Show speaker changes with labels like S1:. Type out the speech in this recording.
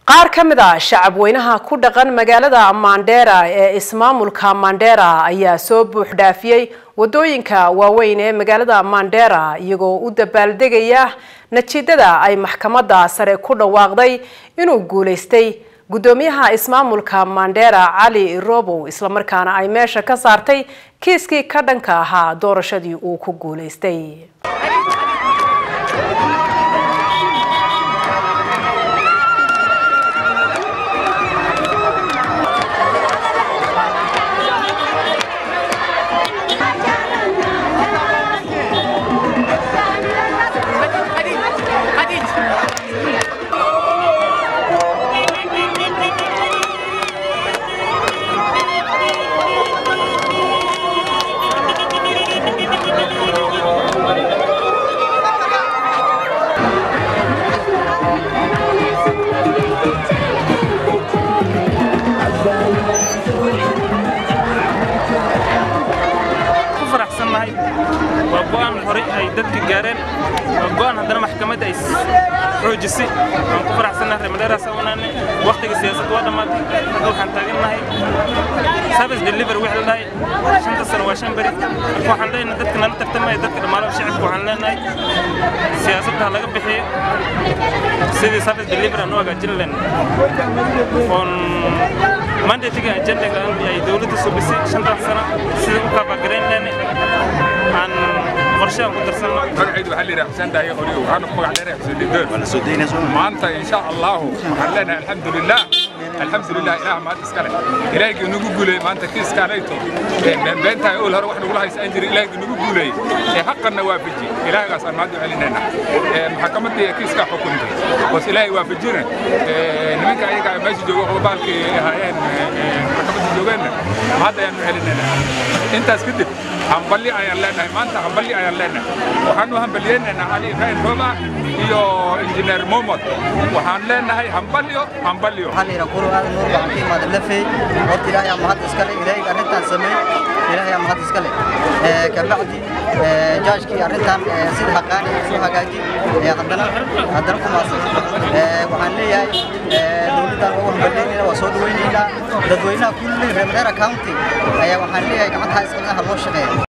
S1: qaar ka mid a shacab weynaha ku dhaqan magaalada mandera ee ismaamulka mandera ayaa soo buuxdhaafiyey wadooyinka waaweyn ee magaalada mandera iyagoo u dabaaldegaya natiijada ay maxkamadda sare ku dhawaaqday inuu guulaystay guddoomiyaha ismaamulka mandera cali robow islamarkaana ay meesha ka saartay kiiskii ka dhanka ahaa doorashadii uu ku guulaystay
S2: waa go'aan horey ay dadka gaareen waa go'aan haddana maxkamadda ay xoojisay waan ku faraxsannahay reemaleeraas awnaane waqtiga siyaasadda waa dhammaatay hadda waxaan taagannahay service delivery wixii la dhahay shanta sano waa shan beri marka waxaan leenahay dadka nala tartamaya dadka dhammaanaba shacabka waxaan leenahay siyaasadda ha laga bixiyo sidii service delivery aan u hagaajin leenahay oon mandatiga ajendaga ay dowladda subisay shantan sano sida u kaabagarayn leenahay aan qorshe ku darsanno
S3: magacaydu waxaa layidhaha xuseen daaye qoriyo waxaanu ku magac dheerahay xuseen didoon maanta insha allahu waxaan leenahay alxamdulilah alxamdulilah ilaah maad iska leh ilaahigii nagu guuleeyey maanta kiiskaanayto beenbeentahay ool hore wax nagula haysa aan jirin ilaahigii nagu guuleeyey ee xaqanna waafaji ilaahgaas aan maanta u celinayna maxkamaddii kiiskaa xukuntay hoos ilaahay waafajina nimanka ayaga meesha jooga qodobaalkii ahaayeen maxkamadda joogeenna hadda ayaanu celinayna intaas kadib hamballi ayaan leenahay maanta hamballi ayaan leenahay waxaanu hambaliyeynaynaa cali ibrahim rooba iyo injineer momod waxaan leenahay hambalyo hambalyo
S4: waxaan ira kuru aad nuur baan ka imaada lafay horta ilaahay aa mahad iska leh ilaahay arrintan sameey ilaahay aa mahad iska leh ee kabacdi ee jaajkii arrintan sida haqaani soo hagaaji ee haddana haddana ku maasan ee waxaan leeyahay ee dowladdan waa hambalyeynayna waa soo dhaweynaynaa dadweynaha kulli reer County ayaa waxaan leeyahay gacanta iska leh loo shaqeeyo